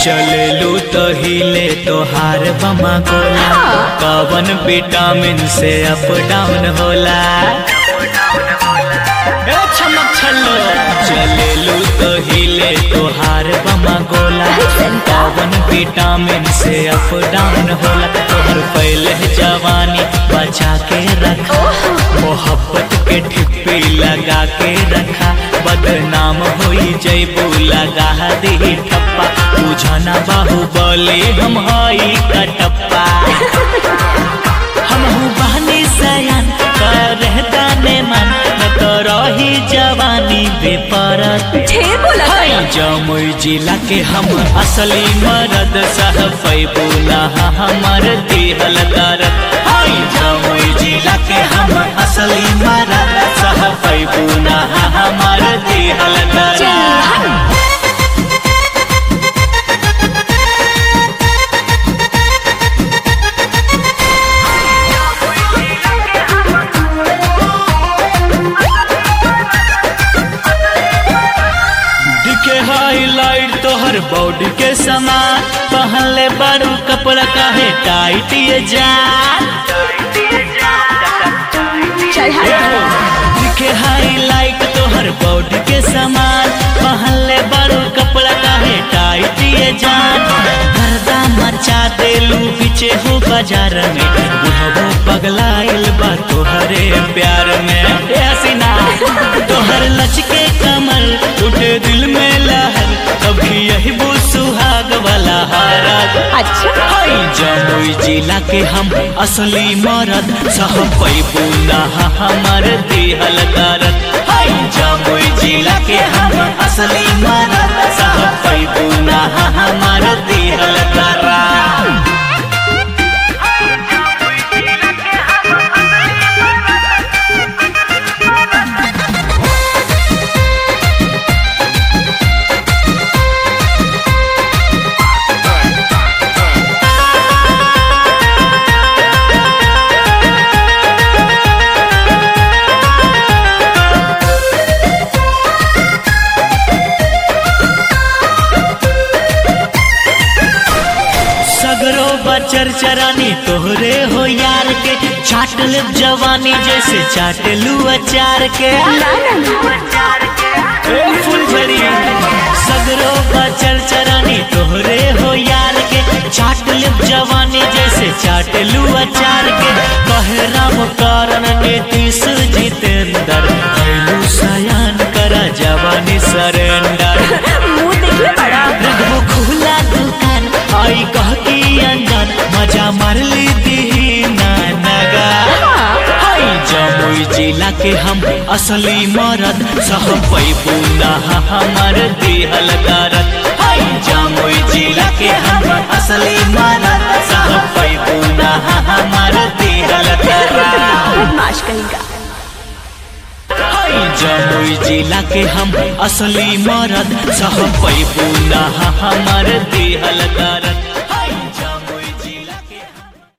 चलेलू तो हिले तोहार बमा गोला कवन विटामिन से अप डाउन होला ए चमक छल्लो चलेलू तो हिले तोहार बमा गोला कवन विटामिन से अप डाउन होला तोहर पहले जवानी बचा के रखा मोहब्बत के ठिप्पी लगा के रखा बदनाम होई जैबू लगा दी ठप्पा बुझना बाहुबली हम हई कटप्पा हम बहनी सयान कर दाने मन न तो रही जवानी बेपरत ढेर बोला हाय जमुई जिला के हम असली मरद सह पैबुला हमर दिहल दरद हाय जमुई जिला के हम असली मरद सह पैबुला हमर दिहल दरद दिखे हाईलाइट तोहर बॉडी के समान पहनले बारू कपड़ा काहे टाइट ये जान चल हट दिखे हाईलाइट तोहर बॉडी के समान पहनले बारू कपड़ा काहे टाइट ये जान गर्दा मचा देलू पीछे हो बाजार में बुढ़बो पगलाइल बा तोहरे प्यार में ए हसीना तोहर लचके कमर उठे दिल में लहर कभी यही वो सुहाग वाला हारत अच्छा हाय जमुई जिला के हम असली मरद सह पैबू नहा हमर दिहल दरद हाय जमुई जिला के हम असली मरद सह पैबू नहा हमर दिहल दरद सगरो बचर चरानी तोहरे हो यार के चाट ले जवानी जैसे चाट लू अचार के ना ना ए फुलझड़ी सगरो बचर चरानी तोहरे हो यार के चाट ले जवानी जैसे चाट लू अचार के कहे राम कारण नीतीश जितेंद्र भैलू सयान करा जवानी सरेंडर मुंह देखले बड़ा रखबो खुला दुकान आई कह की अंजान मजा मार ली दी ना नगा हाय जमुई जिला के हम असली मरद सह पैबू नहा हमर दिहल दरद हाय जमुई जिला के हम असली मरद सह पैबू नहा हमर दिहल दरद बदमाश कहेगा हाय जमुई जिला के हम असली मरद सह पैबू नहा हमर दिहल